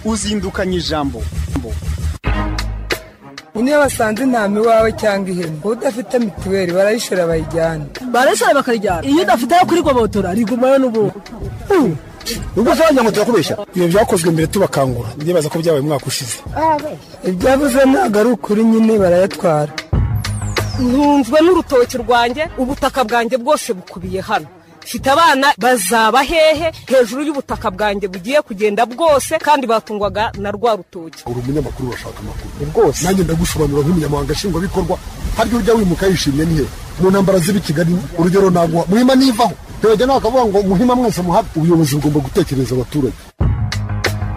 uzindukanye ijambo niyo basanze intama iwawe cyangwa ihene uba udafite mituweli barayishora bayijyana barayishora bakarijyana iyo udafite ayo kurigobotora rigumayo n'ubundi ubwo usanzwe ngo turakubeshya ibyo byakozwe mbere tubakangura ndibaza ko byabaye umwaka ushize ibyavuze ntabwo ari ukuri nyine barayatwara ntunzwe n'urutoki rwanjye ubutaka bwanjye bwose bukubiye hano mfite abana bazaba hehe hejuru y'ubutaka bwanjye bugiye kugenda bwose kandi batungwaga na rwa rutoki uri umunyamakuru urashaka amakuru rwose nanjye ndagusobanura nk'umunyamabanga nshingwabikorwa haryo ujya wimuka yishimye ni he mu ntambara z'i kigali urugero ntabwo muhima nivaho ntibajya nawe akavuga ngo muhima mwese muhabe ubuyobozi bugomba gutekereza abaturage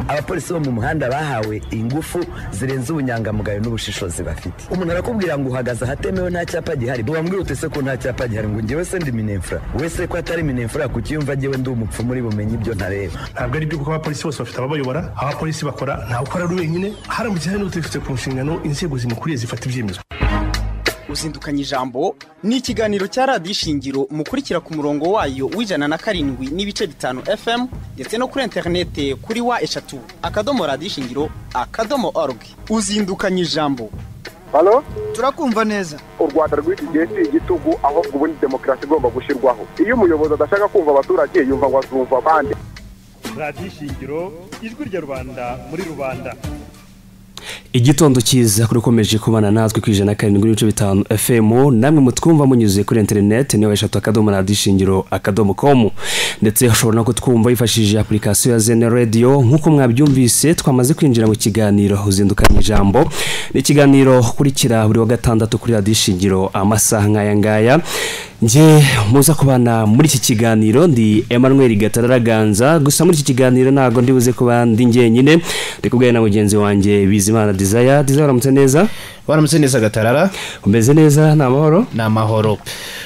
abapolisi bo mu muhanda bahawe ingufu zirenze ubunyangamugayo n'ubushishozi bafite umuntu arakubwira ngo uhagaze ahatemewe nta cyapa gihari wambwira ute se ko nta cyapa gihari ngo njyewe se ndi minefura wese ko atari minefura ku kiyumva njyewe ndi umupfumu uri bumenye ibyo ntareba ntabwo ari byo kuko abapolisi bose bafite ababayobora abapolisi bakora ntawe ukora ari wenyine haramutse hari n'utifite ku nshingano inzego zimukuriye zifata ibyemezo uzindukanye ijambo ni ikiganiro cya radiyo ishingiro mukurikira ku murongo wayo w'ijana na karindwi n'ibice bitanu fm ndetse no kuri interinete kuri wa eshatu akadomo radiyo ishingiro akadomo orugi uzindukanye ijambo hano turakumva neza u rwanda rw'iki gihe si igitugu ahubwo ubundi demokarasi igomba gushyirwaho iyo umuyobozi adashaka kumva abaturage yumva ngo azumva abandi radiyo ishingiro ijwi rya rubanda muri rubanda igitondo cyiza kuri ukomeje kubana natwe ku ijana karindwi n'ibice bitanu fm namwe mutwumva munyuze kuri interineti niyo eshatu akadomo radiyo ishingiro akadomo komu ndetse ushobora no kutwumva yifashishije apurikasiyo ya zene radiyo nk'uko mwabyumvise twamaze kwinjira mu kiganiro uzindukanye ijambo ni ikiganiro ukurikira buri wa gatandatu kuri radiyo ishingiro amasaha nk'aya ngaya njye muza kubana muri iki kiganiro ndi Emmanuel gatararaganza gusa muri iki kiganiro ntabwo ndibuze kuba ndi njyenyine ndi kubwira na mugenzi wanjye bizimana dizaya dizaya uramutse neza waramutse neza gatarara umeze neza ni amahoro ni amahoro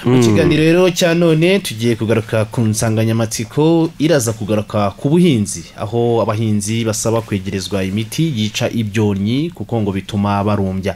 mu kiganiro rero cya none tugiye kugaruka ku nsanganyamatsiko iraza kugaruka ku buhinzi aho abahinzi basaba kwegerezwa imiti yica ibyonnyi kuko ngo bituma barumbya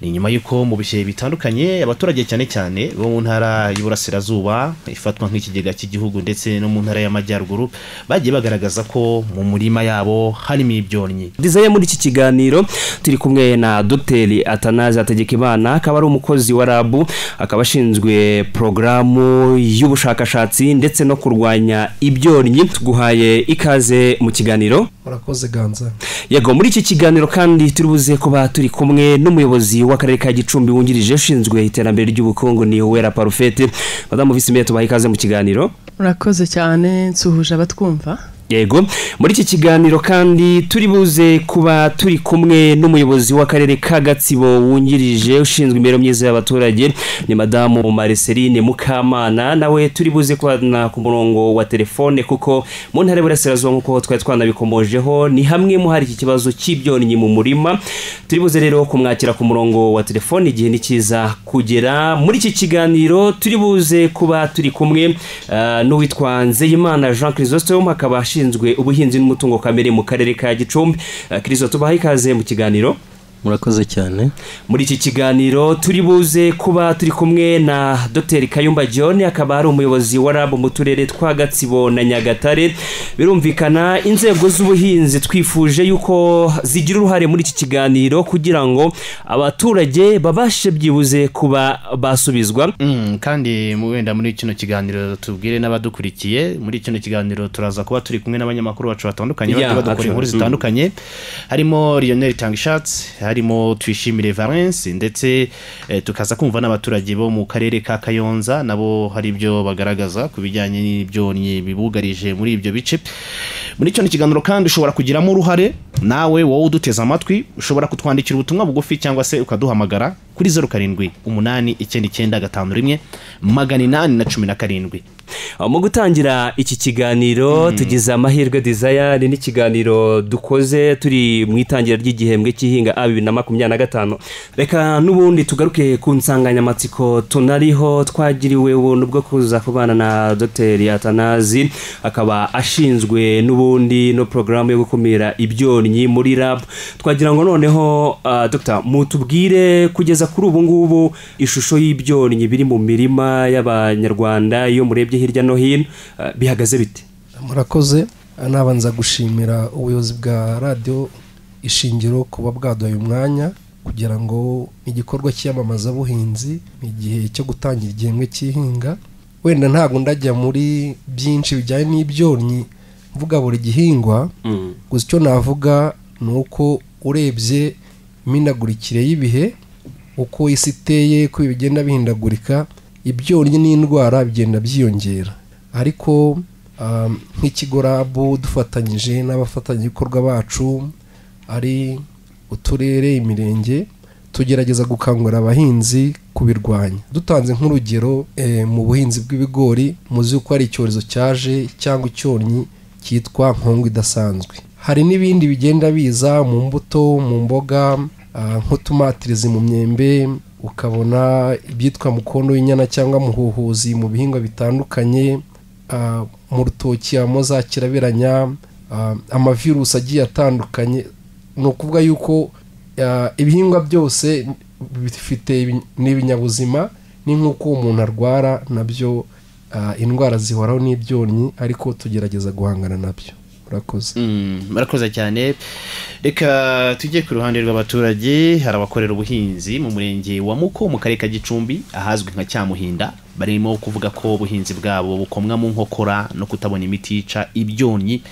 ni nyuma y'uko mu bihe bitandukanye abaturage cyane cyane bo mu ntara y'uburasirazuba ifatwa nk'ikigega cy'igihugu ndetse no mu ntara y'amajyaruguru bagiye bagaragaza ko mu murima yabo harimo ibyonnyi dizeye muri iki kiganiro turi kumwe na dogiteri atanazi hategekimana akaba ari umukozi wa rabu akaba ashinzwe porogaramu y'ubushakashatsi ndetse no kurwanya ibyonnyi tuguhaye ikaze mu kiganiro murakoze ganza yego muri iki kiganiro kandi turibuze kuba turi kumwe n'umuyobozi w'akarere ka gicumbi wungirije ushinzwe iterambere ry'ubukungu ni uwera parufete madamu visimeye tubaha ikaze mu kiganiro murakoze cyane nsuhuje abatwumva yego muri iki kiganiro kandi turi buze kuba turi kumwe n'umuyobozi w'akarere ka gatsibo wungirije ushinzwe imibereho myiza y'abaturage ni madamu mariceline mukamana nawe turi buze kubana ku murongo wa telefone kuko mu ntara y'uburasirazuba nk'uko twari twanabikomojeho ni hamwe mu hari iki kibazo cy'ibyonnyi mu murima turi buze rero kumwakira ku murongo wa telefone igihe ni cyiza kugera muri iki kiganiro turi buze kuba turi kumwe uh, n'uwitwa nzeyimana jean christophe akaba ashinzwe ubuhinzi n'umutungo kamere mu karere ka gicumbi kirisito tubaha ikaze mu kiganiro murakoze cyane muri iki kiganiro turi buze kuba turi kumwe na dr kayumba john akaba ari umuyobozi wa rab mu turere twa gatsibo na nyagatare birumvikana inzego z'ubuhinzi twifuje yuko zigira uruhare muri iki kiganiro kugira ngo abaturage babashe byibuze kuba basubizwa mm, kandi wenda muri kino kiganiro tubwire n'abadukurikiye muri kino kiganiro turaza kuba turi kumwe n'abanyamakuru bacu batandukanye bagiye badukora inkuru zitandukanye harimo lionel tangishatsi harimo twishimire valence ndetse tukaza kumva n'abaturage bo mu karere ka kayonza nabo hari ibyo bagaragaza ku bijyanye n'ibyonnyi bibugarije muri ibyo bice muri kino kiganiro kandi ushobora kugiramo uruhare nawe wowe uduteze amatwi ushobora kutwandikira ubutumwa bugufi cyangwa se ukaduhamagara kuri zeru karindwi umunani icyenda icyenda gatanu rimwe magana inani na cumi na karindwi mu gutangira iki kiganiro tugize amahirwe dizaya ni n'ikiganiro dukoze turi mu itangira ry'igihembwe cy'ihinga a bibiri na makumyabiri na gatanu reka n'ubundi tugaruke ku nsanganyamatsiko tunariho twagiriwe ubuntu bwo kuza kubana na dogiteri atanazi akaba ashinzwe n'ubundi no porogaramu yo gukumira ibyonnyi muri rab twagira ngo noneho dogita mutubwire kugeza kuri ubu ngubu ishusho y'ibyonnyi biri mu mirima y'abanyarwanda iyo murebye hirya no hino bihagaze bite murakoze nabanza gushimira ubuyobozi bwa radiyo ishingiro kuba bwaduhaye umwanya kugira ngo igikorwa cy'iyamamazabuhinzi ni igihe cyo gutangira igihembwe cy'ihinga wenda ntabwo ndajya muri byinshi bijyanye n'ibyonnyi mvuga buri gihingwa gusa icyo navuga ni uko urebye iminagurikire y'ibihe uko isi iteye uko bigenda bihindagurika ibyonnyi n'indwara bigenda byiyongera ariko nk'ikigo rabu dufatanyije n'abafatanyabikorwa bacu ari uturere imirenge tugerageza gukangurira abahinzi kubirwanya dutanze nk'urugero mu buhinzi bw'ibigori muzi ko hari icyorezo cyaje cyangwa icyonnyi cyitwa nkongo idasanzwe hari n'ibindi bigenda biza mu mbuto mu mboga nk'utumatirizi mu myembe ukabona ibyitwa mukondo w'inyana cyangwa muhuhuzi mu bihingwa bitandukanye mu rutoki habamo za kirabiranya amavirusi agiye atandukanye ni ukuvuga yuko ibihingwa byose bifite n'ibinyabuzima ni nk'uko umuntu arwara nabyo indwara zihoraho n'ibyonnyi ariko tugerageza guhangana nabyo murakoze murakoze cyane reka tujye ku ruhande rw'abaturage hari abakorera ubuhinzi mu murenge wa muko mu karere ka gicumbi ahazwi nka cyamuhinda barimo kuvuga ko ubuhinzi bwabo bukomwa mu nkokora no kutabona imiti yica ibyonnyi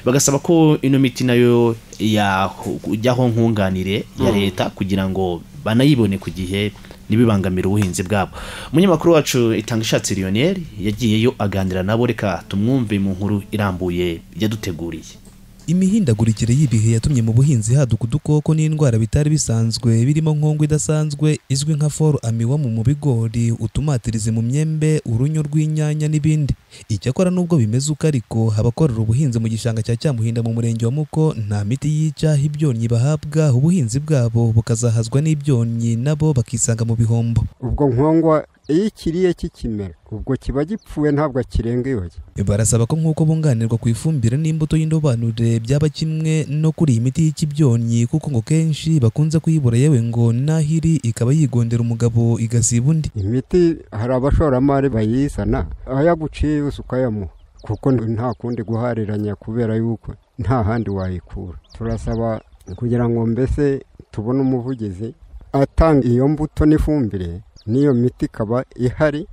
bagasaba ko ino miti nayo yajyaho nkunganire ya leta kugira ngo banayibone ku gihe ntibibangamire ubuhinzi bwabo umunyamakuru wacu itanga ishatsi Lionel yagiyeyo aganira nabo reka tumwumve mu nkuru irambuye yaduteguriye imihindagurikire y'ibihe yatumye mu buhinzi haduka udukoko n'indwara bitari bisanzwe birimo nkongwa idasanzwe izwi nka foru amiwa mu bigori utumatirizi mu myembe urunyo rw'inyanya n'ibindi icyakora n'ubwo bimeze uko ariko abakorera ubuhinzi mu gishanga cya cyamuhinda mu murenge wa muko nta miti yica ibyonnyi bahabwa ubuhinzi bwabo bukazahazwa n'ibyonnyi nabo bakisanga mu bihombo ubwo nkongwa iyo ikiriye kikimera ubwo kiba gipfuye ntabwo kirengewe barasaba ko nk'uko bunganirwa ku ifumbire n'imbuto y'indobanure byaba kimwe no kuri iyi miti y'ikibyonnyi kuko ngo kenshi bakunze kuyibura yewe ngo n'aho iri ikaba yigondera umugabo igasiba undi imiti hari abashoramari bayizana ayo aguciye yose ukayamuha kuko nta kundi guhariranya kubera yuko nta handi wayikura turasaba kugira ngo mbese tubone umuvugizi atanga iyo mbuto n'ifumbire n'iyo miti ikaba ihari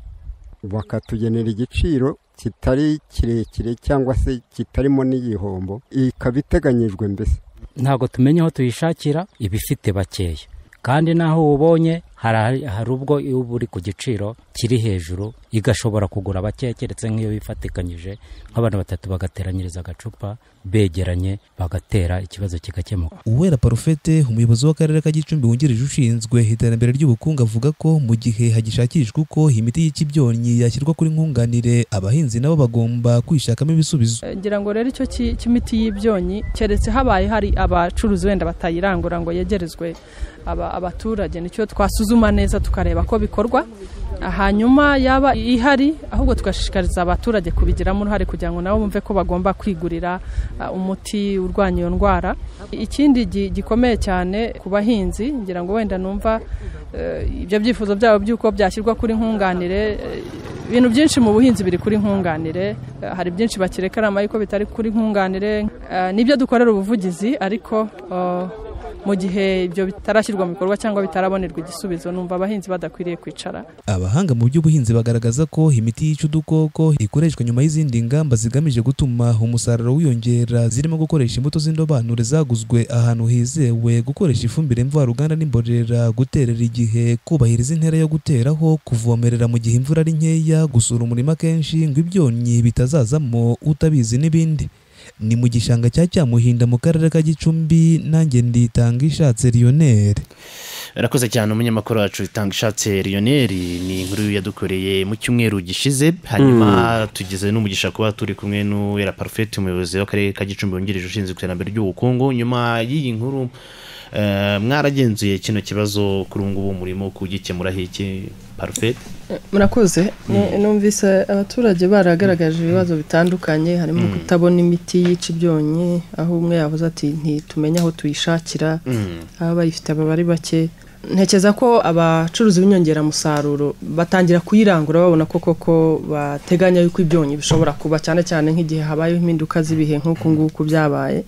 bakatugenera igiciro kitari kirekire cyangwa se kitarimo n'igihombo ikaba iteganyijwe mbese ntabwo tumenya aho tuyishakira ibifite bakeya kandi n'aho ubonye hari ubwo uba uri ku giciro kiri hejuru igashobora kugura bakeya keretse nk'iyo bifatikanyije nk'abantu batatu bagateranyiriza agacupa begeranye bagatera ikibazo kigakemuka uwera parufete umuyobozi w'akarere ka gicumbi wungirije ushinzwe iterambere ry'ubukungu avuga ko mu gihe hagishakishwa uko imiti y'ikibyonnyi yashyirwa kuri nkunganire abahinzi nabo bagomba kwishakamo ibisubizo ngira ngo rero icyo cy'imiti y'ibyonnyi keretse habaye hari abacuruzi wenda batayirangura ngo yegerezwe abaturage nicyo twasuzuma neza tukareba ko bikorwa hanyuma yaba ihari ahubwo tugashishikariza abaturage kubigiramo uruhare kugira ngo nabo bumve ko bagomba kwigurira umuti urwanya iyo ndwara ikindi gikomeye cyane ku bahinzi ngira ngo wenda numva ibyo byifuzo byabo by'uko byashyirwa kuri nkunganire ibintu byinshi mu buhinzi biri kuri nkunganire hari byinshi bakirekarama ariko bitari kuri nkunganire n'ibyo dukorera ubuvugizi ariko mu gihe ibyo bitarashyirwa mu bikorwa cyangwa bitarabonerwa igisubizo numva abahinzi badakwiriye kwicara abahanga mu by'ubuhinzi bagaragaza ko imiti yica udukoko ikoreshwa nyuma y'izindi ngamba zigamije gutuma umusaruro wiyongera zirimo gukoresha imbuto z'indobanure zaguzwe ahantu hizewe gukoresha ifumbire mvaruganda n'imborera guterera igihe kubahiriza intera yo guteraho kuvomerera mu gihe imvura ari nkeya gusura umurima kenshi ngo ibyonnyi bitazazamo utabizi n'ibindi ni mu gishanga cya cyamuhinda mu karere ka gicumbi nanjye nditanga ishatse riyoneri barakoze cyane umunyamakuru wacu itanga ishatse riyoneri ni inkuru yadukoreye mu cyumweru gishize hanyuma tugeze n'umugisha kuba turi kumwe n'uwera parufeti umuyobozi w'akarere ka gicumbi wungirije ushinzwe iterambere ry'ubukungu nyuma y'iyi nkuru mwaragenzuye kino kibazo kuri ubu ngubu murimo kugikemuraho iki parufeti murakoze numvise abaturage baragaragaje ibibazo bitandukanye harimo kutabona imiti yica ibyonnyi aho umwe yavuze ati ntitumenye aho tuyishakira aho abayifite baba ari bake ntekereza ko abacuruzi b'inyongeramusaruro batangira kuyirangura babona ko koko bateganya yuko ibyonyi bishobora kuba cyane cyane nk'igihe habayeho impinduka z'ibihe nk'uku nguku byabaye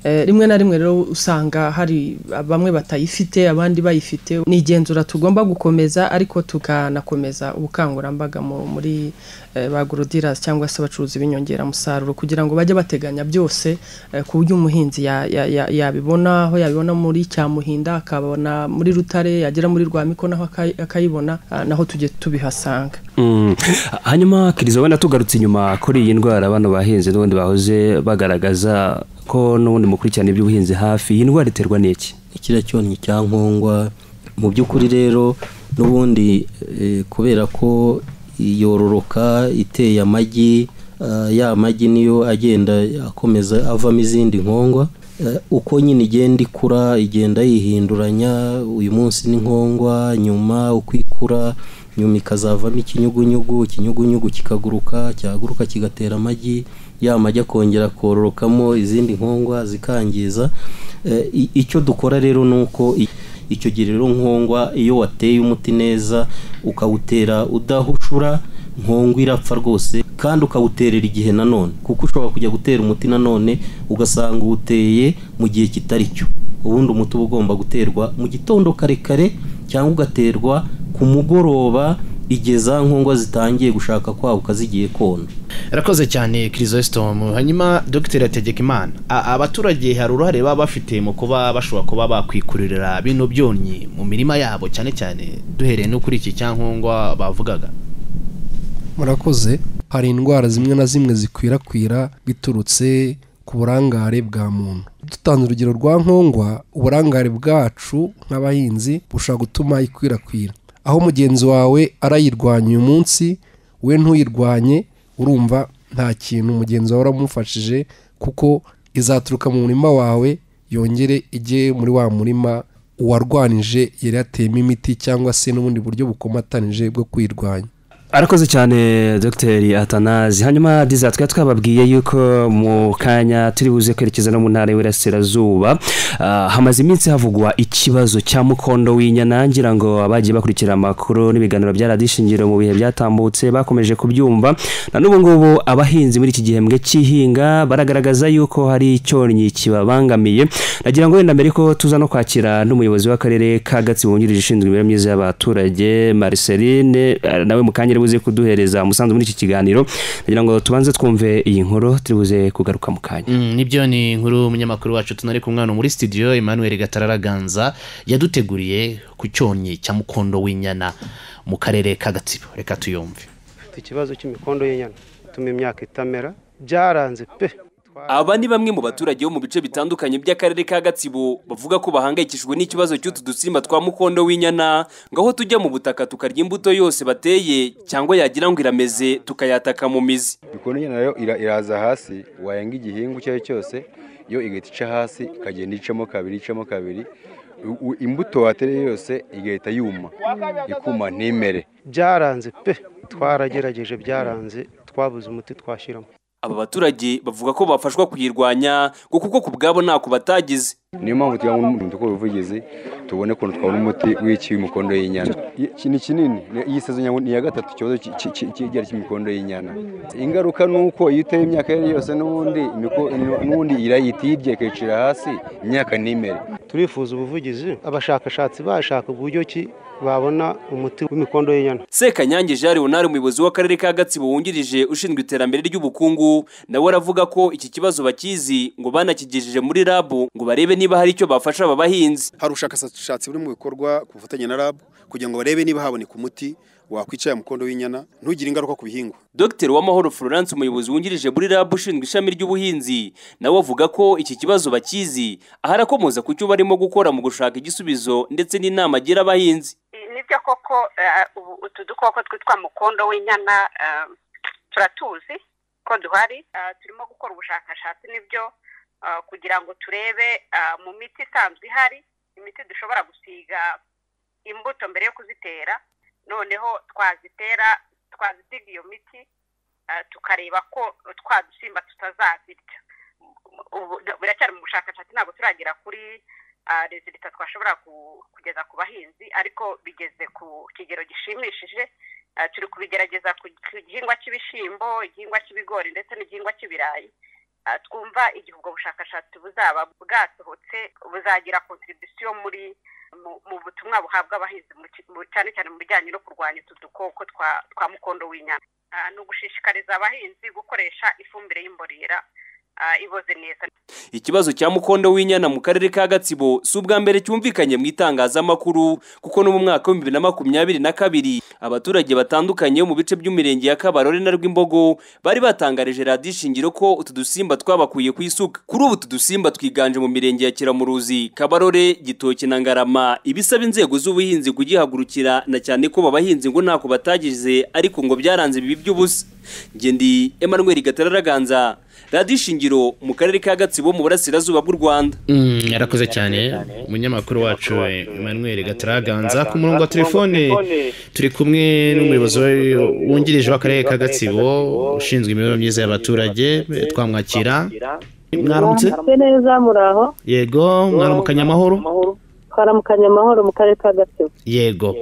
Eh, rimwe na rimwe rero usanga hari bamwe batayifite abandi bayifite ni igenzura tugomba gukomeza ariko tukanakomeza ubukangurambaga mu- muri eh, ba gurudirasi cyangwa se abacuruzi b'inyongeramusaruro kugira ngo bajye bateganya byose eh, ku buryo umuhinzi ya- ya- ya- yabibona aho yabibona muri cyamuhinda akabona muri rutare yagera muri rwa miko naho akayi- akayibona ah, naho tujye tubihasanga Mm. hanyuma kiriza wenda tugarutse inyuma kuri iyi ndwara abantu bahinze n'ubundi bahoze bagaragaza ko n'ubundi mukurikirana iby'ubuhinzi hafi iyi ndwara iterwa n'iki kiriya cyonnyi cya nkongwa mu by'ukuri rero n'ubundi eh, kubera ko yororoka iteye amagi ah, ya magi niyo agenda akomeza avamo izindi nkongwa Eh, uko nyine igenda ikura igenda yihinduranya uyu munsi ni nkongwa nyuma uko ikura nyuma ikazavamo ikinyugunyugu ikinyugunyugu kikaguruka cyaguruka kigatera amagi ya magi akongera kororokamo izindi nkongwa zikangiza Eh, i- icyo dukora rero ni uko i- icyo gihe rero nkongwa iyo wateye umuti neza ukawutera udahushura nkongwa irapfa rwose kandi ukawuterera igihe nanone kuko ushobora kujya gutera umuti nanone ugasanga uwuteye mu gihe kitari cyo ubundi umuti uba ugomba guterwa mu gitondo kare kare cyangwa ugaterwa ku mugoroba igihe za nkongwa zitangiye gushaka kwaguka zigiye kona Rakoze cyane Chrysostom hanyuma Dr Hategekimana A- abaturage hari uruhare baba bafite mu kuba bashobora kuba bakwikururira bino byonyi mu mirima yabo cyane cyane duhereye no kuri iki cyankongwa bavugaga murakoze hari indwara zimwe na zimwe zikwirakwira biturutse ku burangare bwa muntu dutanze urugero rwa nkongwa uburangare bwacu nk'abahinzi bushobora gutuma ikwirakwira aho mugenzi wawe arayirwanya uyu munsi we ntuyirwanye urumva nta kintu mugenzi wawe uramufashije kuko izaturuka mu murima wawe yongere ijye muri wa murima uwarwanije yari yateyemo imiti cyangwa se n'ubundi buryo bukomatanije bwo kwirwanya arakoze cyane dr atanazi hanyuma diza twari twababwiye yuko mu kanya turi buze kwerekeza no mu ntara y'uburasirazuba Ah, hamaze iminsi havugwa ikibazo cya mukondo w'inyana ngira ngo abagiye bakurikira amakuru n'ibiganiro bya radiyo ishingiro mu bihe byatambutse bakomeje kubyumva na n'ubu ngubu abahinzi muri iki gihembwe cy'ihinga baragaragaza yuko hari icyonnyi kibabangamiye nagira ngo wenda mbere ko tuza no kwakira n'umuyobozi w'akarere ka gatsibo wungirije ushinzwe imibereho myiza y'abaturage marceline eh, nawe mu kanya ari buze kuduhereza umusanzu muri iki kiganiro nagira ngo tubanze twumve iyi nkuru turi buze kugaruka mu kanya Mm, nibyo ni inkuru umunyamakuru wacu tunari kumwe hano muri studio Emmanuel Gatararaganza yaduteguriye ku cyonnyi cya mukondo w'inyana mu karere ka Gatsibo reka tuyumve Dufite ikibazo cy'imikondo y'inyana ituma imyaka itamera byaranze pe Aba ni bamwe mu baturage bo mu bice bitandukanye by'akarere ka Gatsibo bavuga ko bahangayikishijwe n'ikibazo cy'utu dusimba twa mukondo w'inyana ngo aho tujya mu butaka tukarya imbuto yose bateye cyangwa yagira ngo irameze tukayataka mu mizi Mikono nyana nayo ira- iraza hasi wayenga igihingwa icyo ari cyo cyose yo igahita ica hasi ikagenda icamo kabiri icamo kabiri U- u- imbuto watereye yose igahita yuma ikuma ntimere byaranze pe twaragerageje byaranze twabuze umuti twashyiramo aba baturage bavuga ko bafashwa kuyirwanya ngo kuko ku bwabo ntako batagize niyo mpamvu tujya mu dukora ubuvugizi tubone ukuntu twabona umuti w'ikiwe imikondo y'inyana Iki ni kinini ni- iyi sezo nyabwo ni iya gatatu ikibazo ki- ki- ki- kigera cy'imikondo y'inyana ingaruka ni uko iyo uteye imyaka iyo ari yo yose n'ubundi imiko- n'ubundi irayita iyirya ikayicira hasi imyaka ntimere turifuza ubuvugizi abashakashatsi bashaka uburyo ki babona umuti w'imikondo y'inyana Sekanyange Jean Leonard umuyobozi w'akarere ka Gatsibo wungirije ushinzwe iterambere ry'ubukungu nawe aravuga ko iki kibazo bakizi ngo banakigejeje muri rabu ngo barebe niba hari icyo bafasha aba bahinzi hari ubushakashatsi buri mu bikorwa ku bufatanye na RAB kugira ngo barebe niba haboneka umuti wakwica ya mukondo w'inyana ntugire ingaruka ku bihingwa Dr Uwamahoro Florence umuyobozi wungirije muri RAB ushinzwe ishami ry'ubuhinzi nawe avuga ko iki kibazo bakizi aho arakomoza ku cyo barimo gukora mu gushaka igisubizo ndetse n'inama agira abahinzi nibyo koko eh, ubu- utu dukoko twitwa mukondo w'inyana eh, turatuzi ko duhari Eh, turimo gukora ubushakashatsi nibyo eh, kugira ngo turebe eh, mu miti isanzwe ihari imiti dushobora gusiga imbuto mbere yo kuzitera noneho twazitera twazisiga iyo miti eh, tukareba ko twa dusimba tutazazirya ubu biracyari mu bushakashatsi ntabwo turagera kuri rezilita twashobora kugeza ku bahinzi ariko bigeze ku kigero gishimishije Ah, turi kubigerageza ku ku gihingwa cy'ibishyimbo igihingwa cy'ibigori ndetse n'igihingwa cy'ibirayi Ah, twumva igihe ubwo bushakashatsi buzaba bwasohotse buzagira kontribusiyo muri mu- mu butumwa buhabwa abahinzi mu ki- mu- cyane cyane mu bijyanye no kurwanya utu dukoko twa twa mukondo w'inyana Ah, ni ugushishikariza abahinzi gukoresha ifumbire y'imborera ah, iboze neza ikibazo cya mukondo w'inyana mu karere ka gatsibo si ubwa mbere cyumvikanye mu itangazamakuru kuko no mu mwaka w'ibihumbi na makumyabiri na kabiri abaturage batandukanye bo mu bice by'imirenge ya kabarore na rwimbogo bari batangarije radiyo ishingiro ko utu dusimba twabakuye ku isuka kuri ubu utu dusimba twiganje mu mirenge ya kiramuruzi kabarore gitoki na ngarama ibisaba inzego z'ubuhinzi kugihagurukira na cyane ko babahinzi ngo ntako batagize ariko ngo byaranze bibi by'ubusa ngendi emmanuel gatararaganza radiyo ishingiro mu karere ka gatsibo mu burasirazuba bw'u rwanda Mm, yarakoze cyane umunyamakuru wacu emmanuel gataraganza ku murongo wa telefone turi kumwe n'umuyobozi wa- wungirije w'akarere ka gatsibo ushinzwe imibereho myiza y'abaturage eh, twamwakira mwaramutse Mwaramutse neza muraho yego mwaramukanye amahoro twaramukanye amahoro mu karere ka gatsibo yego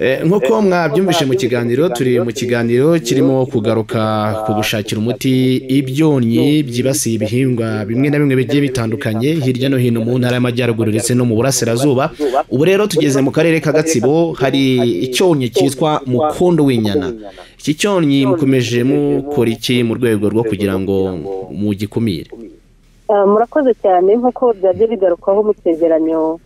Eh, nk'uko mwabyumvise mu kiganiro turi mu kiganiro kirimo kugaruka ku gushakira umuti ibyonnyi byibasiye ibihingwa bimwe na bimwe bigiye bitandukanye hirya no hino mu ntara y'amajyaruguru ndetse no mu burasirazuba ubu rero tugeze mu karere ka gatsibo hari icyonnyi cyitwa mukondo w'inyana iki cyonnyi mukomeje mukora iki mu rwego rwo kugira ngo mugikumire Ah, murakoze cyane nk'uko byajya bigarukwaho mu cyegeranyo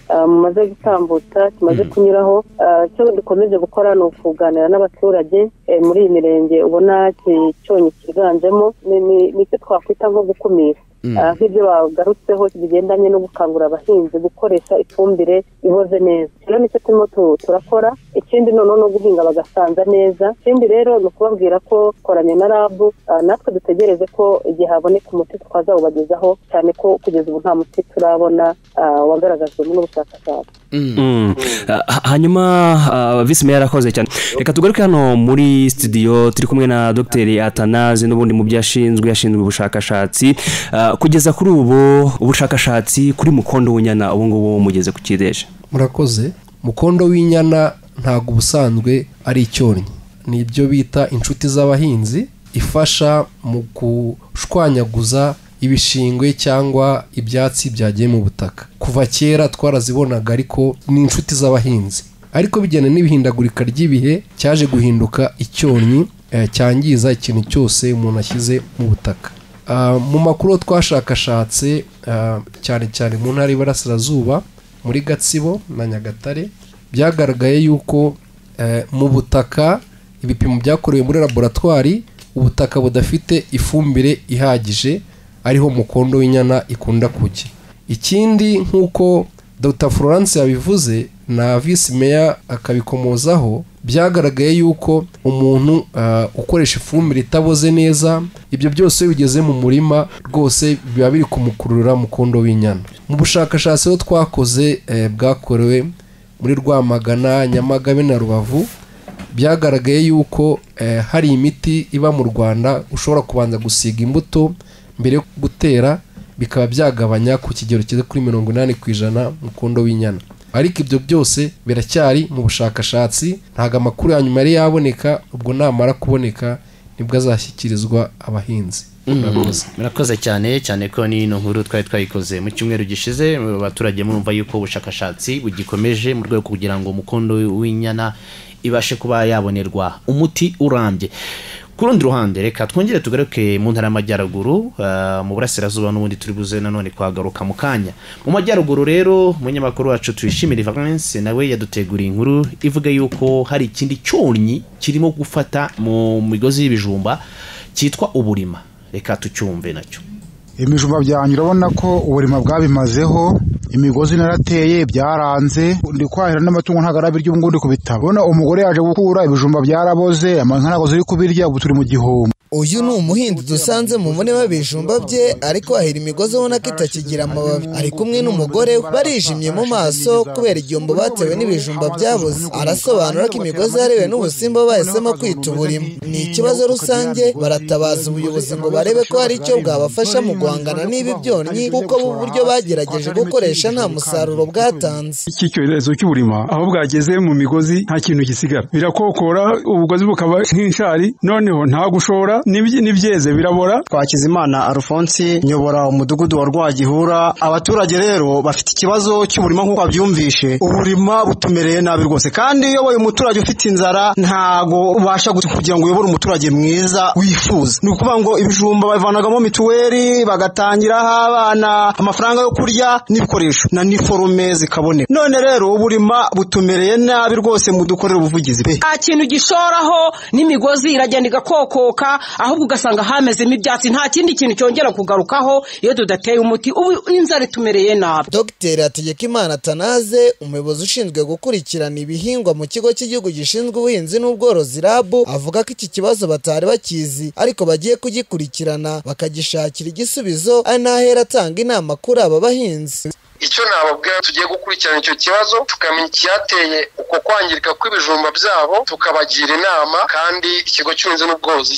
ah, mumaze gutambutsa kimaze kunyuraho Ah, icyo dukomeje gukora ni ukuganira n'abaturage eh, muri iyi mirenge ubona iki cyonyi cyiganjemo ni- ni- ni icyo twakwita nko gukumira Mm. Ah, nk'ibyo bagarutseho bigendanye no gukangurira abahinzi gukoresha ifumbire iboze neza rero nicyo turimo tu- turakora ikindi noneho no guhinga bagasanza neza ikindi rero ni ukubabwira ko koranya na rabu ah, natwe dutegereze ko igihe haboneka umuti twazawubagezaho cyane ko kugeza ubu nta muti turabona ah, wagaragajwe n'ubushakashatsi Mm. Ah, hanyuma ah, visi meya yarakoze cyane reka tugaruke hano muri studio turi kumwe na dogiteri atanaze n'ubundi mu byo ashinzwe ashinzwe ubushakashatsi Ah, kugeza kuri ubu ubushakashatsi kuri mukondo w'inyana ubu ngubu mugeze ku kideje murakoze mukondo w'inyana ntabwo ubusanzwe ari icyonnyi ni ibyo bita inshuti z'abahinzi ifasha mu gushwanyaguza ibishingwe cyangwa ibyatsi byagiye mu butaka kuva kera twarazibonaga ariko ni inshuti z'abahinzi ariko bijyana n'ibihindagurika ry'ibihe cyaje guhinduka icyonnyi eh, cyangiza ikintu cyose umuntu ashyize mu butaka Ah, mu makuru twashakashatse ah, cyane cyane mu ntara y'iburasirazuba muri gatsibo na nyagatare byagaragaye yuko eh, mu butaka ibipimo byakorewe muri laboratwari ubutaka budafite ifumbire ihagije ariho mukondo w'inyana ikunda kujya ikindi nk'uko dr florence yabivuze na visi meya akabikomozaho byagaragaye yuko umuntu ah, ukoresha ifumbire itaboze neza ibyo byose iyo bigeze mu murima rwose biba biri kumukurura mukondo w'inyana mu bushakashatsi aho twakoze eh, bwakorewe muri rwamagana nyamagabe na rubavu byagaragaye yuko eh, hari imiti iba mu rwanda ushobora kubanza gusiga imbuto mbere yo gutera bikaba byagabanya ku kigero cyiza kuri mirongo inani ku ijana mukondo w'inyana ariko ibyo byose biracyari mu bushakashatsi ntabwo amakuru ya nyuma yari yaboneka ubwo namara kuboneka nibwo azashyikirizwa abahinzi Murakoze. murakoze cyane cyane ko n'ino nkuru twari twayikoze mu cyumweru gishize abaturage murumva yuko ubushakashatsi bugikomeje mu rwego kugira ngo umukondo w'inyana ibashe kuba yabonerwa umuti urambye ku rundi ruhande reka twongere tugaruke mu ntara y'amajyaruguru ah, mu burasirazuba n'ubundi turi buze nanone kuhagaruka mu kanya mu majyaruguru rero umunyamakuru wacu tuyishimire valence nawe yaduteguriye inkuru ivuga yuko hari ikindi cyonnyi kirimo gufata mu migozi y'ibijumba cyitwa uburima reka tucyumve nacyo ibijumba byanjye urabona ko uburima bwabimazeho imigozi narateye byaranze ndi kwahira n'amatungo ntabwo arabirya ubu ngubu ndi kubitaba ubona umugore yaje gukura ibijumba byaraboze amaka ntabwo ziri kubirya ubu turi mu gihombo uyu ni umuhinzi dusanze mu murima w'ibijumba bye ariko ahira imigozi ubona ko itakigira amababi ari kumwe n'umugore we barijimye mu maso kubera igihombo batewe n'ibijumba byabuze arasobanura ko imigozi yariwe n'ubusimba bahisemo kwita uburima ni ikibazo rusange baratabaza ubuyobozi ngo barebe ko hari icyo bwabafasha mu guhangana n'ibi byonnyi kuko bu buryo bagerageje gukoresha nta musaruro bwatanze iki cyorezo cy'uburima aho bwageze mu migozi nta kintu gisigara birakokora ubugozi bukaba nk'inshari noneho nta gushora n'ibyeze birabora twakizimana alphonse nyobora umudugudu wa rwagihura abaturage rero bafite ikibazo cy'uburima nk'uko babyumvishe uburima butumereye nabi rwose kandi iyo wowe umuturage ufite inzara ntago ubasha kugira ngo uyobore umuturage mwiza wifuza ni ukuvuga ngo ibijumba bavanagamo mituweli bagatangiraho abana amafaranga yo kurya n'ibikoresho na niforume zikaboneka none rero uburima butumereye nabi rwose mudukorere ubuvugizi pe nta kintu gishoraho n'imigozi iragenda igakokoka ahubwo ugasanga hamezemo ibyatsi nta kindi kintu cyongera kugarukaho iyo tudateye umuti ubu inzara itumereye nabi dogiteri hategekimana tanaze umuyobozi ushinzwe gukurikirana ibihingwa mu kigo cy'igihugu gishinzwe ubuhinzi n'ubworozi rabu avuga ko iki kibazo batari bakizi ariko bagiye kugikurikirana bakagishakira igisubizo ari n'ahera atanga inama kuri aba bahinzi icyo nababwira tugiye gukurikirana icyo kibazo tukamenya icyateye uko kwangirika kw'ibijumba byabo tukabagira inama kandi ikigo cy'ubuhinzi n'ubworozi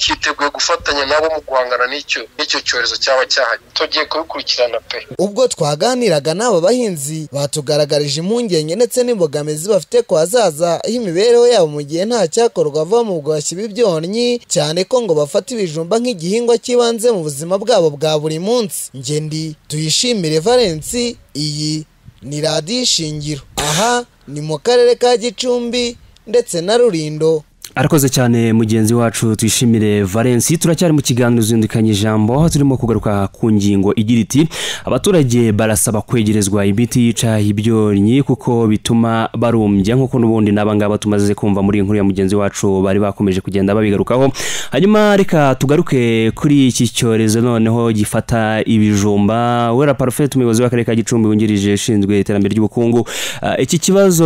cyiteguye gufatanya nabo mu guhangana n'icyo n'icyo cyorezo cyaba cyahari tugiye kubikurikirana pe ubwo twaganiraga n'aba bahinzi batugaragarije impungenge ndetse n'imbogamizi bafite ku hazaza h'imibereho yabo mu gihe nta cyakorwa vuba mu bwashyi bw'ibyonnyi cyane ko ngo bafata ibijumba nk'igihingwa cy'ibanze mu buzima bwabo bwa buri munsi ngende tuyishimire valensi iyi ni radiyo ishingiro aha ni mu karere ka gicumbi ndetse na rurindo arakoze cyane mugenzi wacu twishimire valensi turacyari mu kiganiro zindukanye ijambo turimo kugaruka ku ngingo igira iti abaturage barasaba kwegerezwa imiti yica ibyonnyi kuko bituma barumbya nk'uko n'ubundi n'abangaba tumaze kumva muri inkuru ya mugenzi wacu bari bakomeje kugenda babigarukaho hanyuma reka tugaruke kuri iki cyorezo noneho gifata ibijumba wera parufeti umuyobozi w'akarere ka gicumbi wungirije ushinzwe iterambere ry'ubukungu Uh, iki kibazo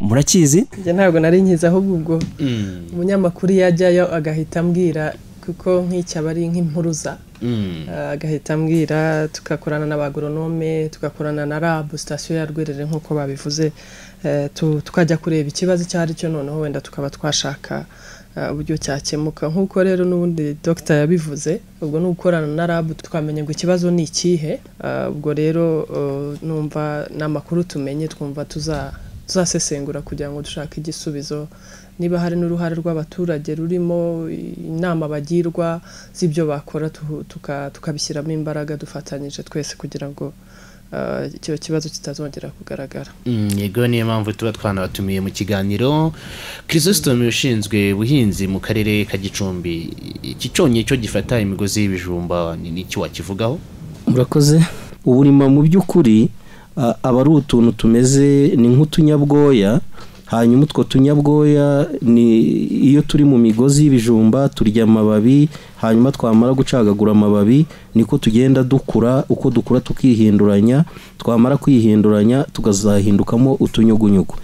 murakizi njye ntabwo nari nkiza ahubwo ubwo umunyamakuru yajyayo agahita ambwira kuko nk'icyo aba ari nk'impuruza Uh, agahita ambwira tugakorana n'abagoronome tugakorana na rabu sitasiyo ya rwerere nk'uko babivuze eh, tu- tukajya kureba ikibazo icyo ari cyo noneho wenda tukaba twashaka uh, uburyo cyakemuka nk'uko rero n'ubundi dogita yabivuze ubwo ni ugukorana na rabu twamenya ngo ikibazo ni ikihe Uh, ubwo rero uh, numva n'amakuru tumenye twumva tuza- tuzasesengura kugira ngo dushake igisubizo niba hari n'uruhare rw'abaturage rurimo inama bagirwa z'ibyo bakora tu- tuka- tukabishyiramo imbaraga dufatanyije twese kugira ngo uh, icyo kibazo kitazongera kugaragara Mm, yego niyo mpamvu tuba twanabatumiye mu kiganiro kirisositomu ushinzwe ubuhinzi mu karere ka gicumbi iki cyonyi cyo gifata imigozi y'ibijumba ni ni iki wakivugaho murakoze uburima mu by'ukuri a- aba ari utuntu tumeze ni nk'utunyabwoya hanyuma utwo tunyabwoya ni iyo turi mu migozi y'ibijumba turya amababi hanyuma twamara gucagagura amababi niko tugenda dukura uko dukura tukihinduranya twamara kwihinduranya tukazahindukamo utunyugunyugu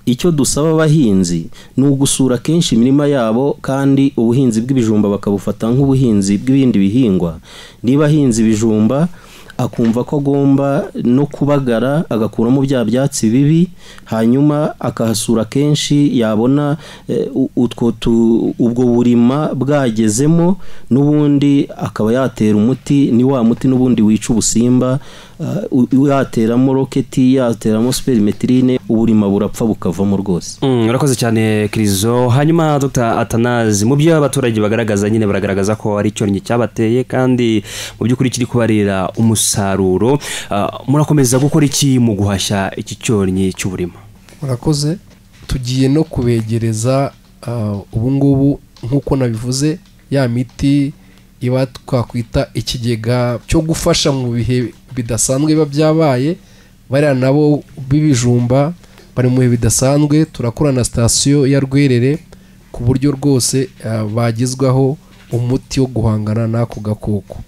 icyo dusaba abahinzi ni ugusura kenshi imirima yabo kandi ubuhinzi bw'ibijumba bakabufata nk'ubuhinzi bw'ibindi bihingwa niba ahinze ibijumba akumva ko agomba no kubagara agakuramo bya byatsi bibi hanyuma akahasura kenshi yabona eh, u- utwo tu- ubwo burima bwagezemo n'ubundi akaba yatera umuti ni wa muti n'ubundi wica ubusimba uh, u- yateramo roketi yateramo superimetirine uburima burapfa bukavamo rwose Mm, urakoze cyane kirizo hanyuma dr atanazi mu byo abaturage bagaragaza nyine baragaragaza ko ari icyoringi cyabateye kandi mu by'ukuri kiri kubarera umusaruro Ah, murakomeza gukora iki mu guhashya iki cyoringi cy'uburima murakoze tugiye no kubegereza ah, ubungubu nk'uko nabivuze ya miti iba twakwita ikigega cyo gufasha mu bihe bidasanzwe biba byabaye bariya nabo b'ibijumba bari mu bihe bidasanzwe turakorana na sitasiyo ya rwerere ku buryo rwose ah, bagezwaho umuti wo guhangana n'ako gakoko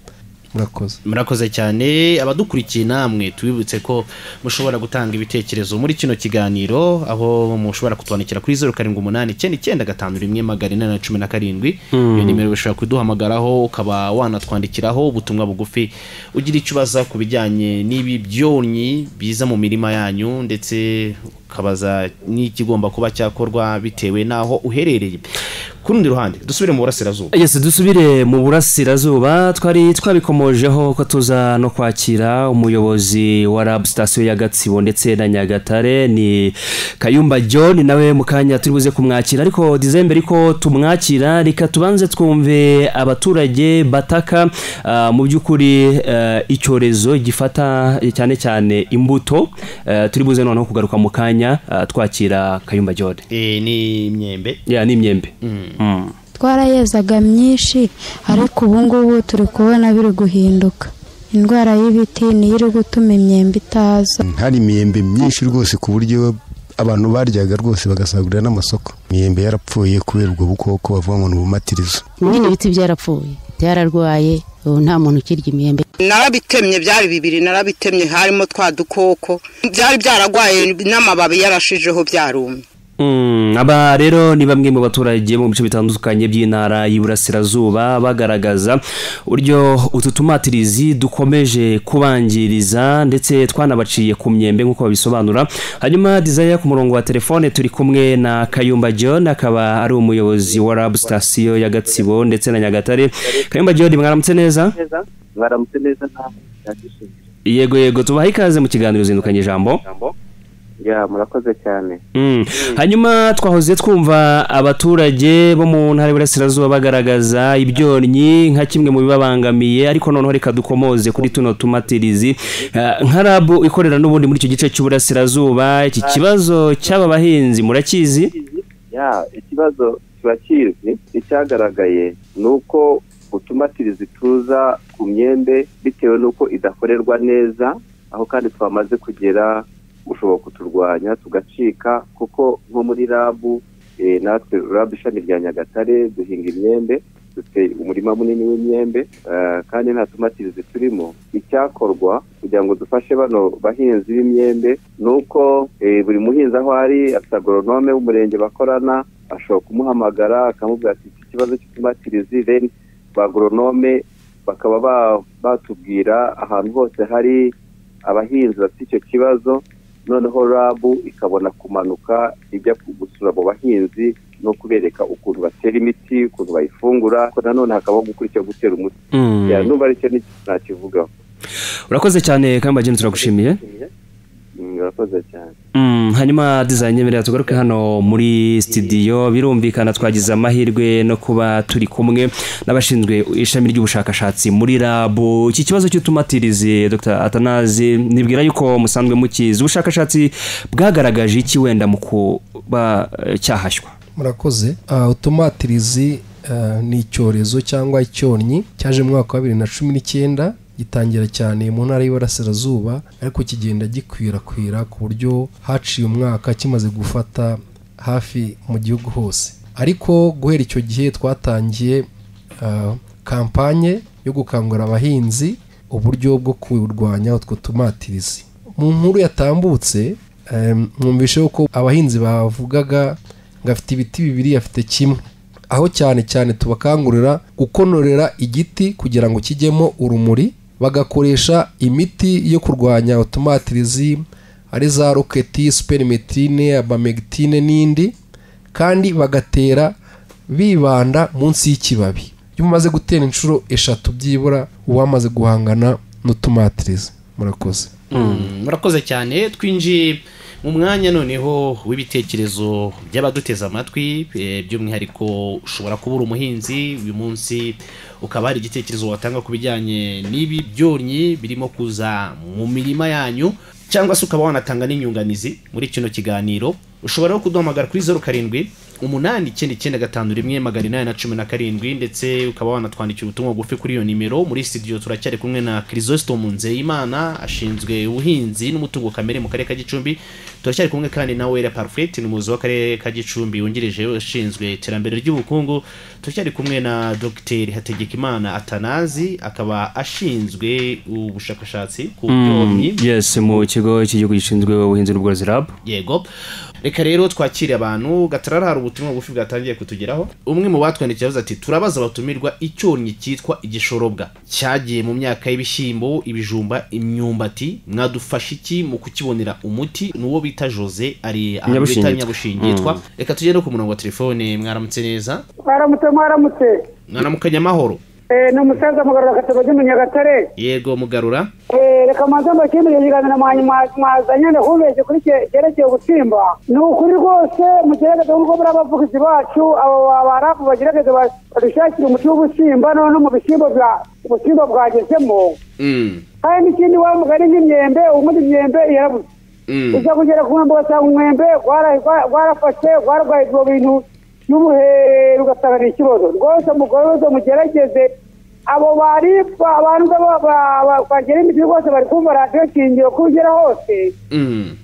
murakoze murakoze cyane abadukurikiye namwe tubibutse ko mushobora gutanga ibitekerezo muri kino kiganiro aho mushobora kutwandikira kuri zeru karindwi umunani icyenda icyenda gatanu rimwe magana inani na cumi na karindwi iyo nimero ushobora kuduhamagaraho ukaba wanatwandikiraho ubutumwa bugufi ugira icyo ubaza ku bijyanye n'ibi byonyi biza mu mirima yanyu ndetse ukabaza n'ikigomba kuba cyakorwa bitewe n'aho uherereye ku rundi ruhande dusubire mu burasirazuba yesi dusubire mu burasirazuba twari twabikomojeho ko tuza no kwakira umuyobozi wa rab sitasiyo ya gatsibo ndetse na nyagatare ni kayumba john nawe mu kanya turi buze kumwakira ariko dizembe ariko tumwakira reka tubanze twumve abaturage bataka ah, mu by'ukuri eh, icyorezo gifata cyane cyane imbuto Eh, turi buze noneho kugaruka mu kanya ah, twakira kayumba john Eh, ni imyembe ya ni imyembe Mm. twarayezaga myinshi ariko ubu ngubu turi kubona biri guhinduka indwara y'ibiti niyo iri gutuma imyembe itaza hari imyembe myinshi rwose ku buryo abantu baryaga rwose bagasagurira n'amasoko imyembe yarapfuye kubera ubwo bukoko bavuga ngo ni ubumatirizo bino biti byarapfuye byararwaye ubu nta muntu ukirya imyembe narabitemye byari bibiri narabitemye harimo twa dukoko byari byararwaye n'amababi yarashijeho byarumye Mm, aba rero ni bamwe mu baturage bo mu bice bitandukanye by'intara y'iburasirazuba bagaragaza uburyo utu tumatirizi dukomeje kubangiriza ndetse twanabaciye ku myembe nk'uko babisobanura hanyuma dizaya ku murongo wa telefone turi kumwe na kayumba john akaba ari umuyobozi wa rab sitasiyo ya gatsibo ndetse na nyagatare kayumba john mwaramutse neza baramutse neza nta byagishije yego yego tubaha ikaze mu kiganiro zindukanye ijambo ya murakoze cyane Mm. hanyuma twahoze twumva abaturage bo mu ntara y'iburasirazuba bagaragaza ibyonnyi nka kimwe mu bibabangamiye ariko noneho reka dukomoze kuri tuno tumatirizi Eh, nka rabu ikorera n'ubundi muri icyo gice cy'uburasirazuba iki kibazo cy'aba bahinzi murakizi ya ikibazo kiba kizwi icyagaragaye ni uko utumatirizi tuza ku myembe bitewe n'uko idakorerwa neza aho kandi twamaze kugera gushobora kuturwanya tugacika kuko nko muri rabu eh, natwe rabu ishami rya nyagatare duhinga imyembe dufite umurima munini w'imyembe eh, kandi nta tumatirizi turimo icyakorwa kugira ngo dufashe bano bahinzi b'imyembe ni uko eh, buri muhinzi aho ari afite agoronome w'umurenge bakorana ashobora kumuhamagara akamubwira ati iki kibazo cy'utumatirizi then ba agoronome bakaba ba- batubwira ahantu hose hari abahinzi bafite icyo kibazo noneho rabu ikabona kumanuka ijya gusura abo bahinzi no kubereka ukuntu batera imiti ukuntu bayifungura ko nanone hakabaho gukurikiza gutera umuti Mm. Ya, numva aricyo ni- ntakivugaho urakoze cyane kamba jeni turagushimiye Mm, urakoze cyane Mm, hanyuma design nyemerera tugaruke hano muri studio birumvikana twagize amahirwe no kuba turi kumwe n'abashinzwe ishami ry'ubushakashatsi muri rabu iki kibazo cy'utumatirizi Dr atanazi nibwira yuko musanzwe mukizi ubushakashatsi bwagaragaje iki wenda mu kuba eh, cyahashywa murakoze Ah, utumatirizi ah, ni icyorezo cyangwa icyonnyi cyaje mu mwaka wa bibiri na cumi n'icyenda gitangira cyane mu ntara y'iburasirazuba ariko kigenda gikwirakwira ku buryo haciye umwaka kimaze gufata hafi mu gihugu hose ariko guhera icyo gihe twatangiye ah, kampanye yo gukangurira abahinzi uburyo bwo kurwanya utwo tumatirizi mu nkuru yatambutse em, mwumvishe ko abahinzi bavugaga ngo afite ibiti bibiri afite kimwe aho cyane cyane tubakangurira gukonorera igiti kugira ngo kijyemo urumuri bagakoresha imiti yo kurwanya utumatirizi ari za roketi superimetine abamegitine n'indi kandi bagatera bibanda munsi y'ikibabi iyo umaze gutera inshuro eshatu byibura uwamaze guhangana n'utumatirizi murakoze murakoze cyane twinjiye mu mwanya noneho w'ibitekerezo by'abaduteze amatwi eh, by'umwihariko ushobora kuba uri umuhinzi uyu munsi ukaba hari igitekerezo watanga ku bijyanye n'ibi byonnyi birimo kuza mu mirima yanyu cyangwa se ukaba wanatanga n'inyunganizi muri kino kiganiro ushobora no kuduhamagara kuri zeru karindwi umunani icyenda icyenda gatanu rimwe magana inani na cumi na karindwi ndetse ukaba wanatwandikira ubutumwa bugufi kuri iyo nimero muri studio turacyari kumwe na kirisositomu nzeyimana ashinzwe ubuhinzi n'umutungo kamere mu karere ka gicumbi turacyari kumwe kandi na wera parfeti ni umuyobozi w'akarere ka gicumbi wungirije ushinzwe iterambere ry'ubukungu turacyari kumwe na dogiteri hategekimana atanazi akaba ashinzwe ubushakashatsi ku byomyi yesi mu kigo cy'igihugu gishinzwe ubuhinzi n'ubworozi rab yego reka rero twakire abantu gatarara hari ubutumwa bugufi bwatangiye kutugeraho umwe mu batwandikiye yavuze ati turabaza abatumirwa icyonnyi cyitwa igishorobwa cyagiye mu myaka y'ibishyimbo ibijumba imyumbati mwadufasha iki mu kukibonera umuti ni uwo bita jose ari ahantu bita Nyabushinge. nyabushinge yitwa Mm. reka tugende ku murongo wa telefone mwaramutse neza mwaramutse mwaramutse mwaramukanye amahoro Eh, ni umusaza mugarura agatebo ry'umunyagatare yego mugarura Eh, reka manze mu kindi kiganiro mwanyuma mwazanye ndakubeshye kuri cye- cyerekeye ubusimba ni ukuri rwose mugerageze nk'uko muri abavugizi bacu abo barapu bagerageze ba- badushakire umuti w'ubusimba none mu bishyimbo bya ubusimba bwagezemo Mm. kandi n'ikindi wa mugari nk'imyembe ubundi imyembe irabuze Mm. ujya kugera ku mwembe ugasanga umwembe gwara- gwa- gwarafashe gwarwaye ibyo bintu n'ubuhere ugasanga ni ikibazo rwose mugoroze mugerageze abo baripfa abanza ba- ba- ba- bagera imiti rwose bari kumva radiyo shingiro ko ugera hose Mm.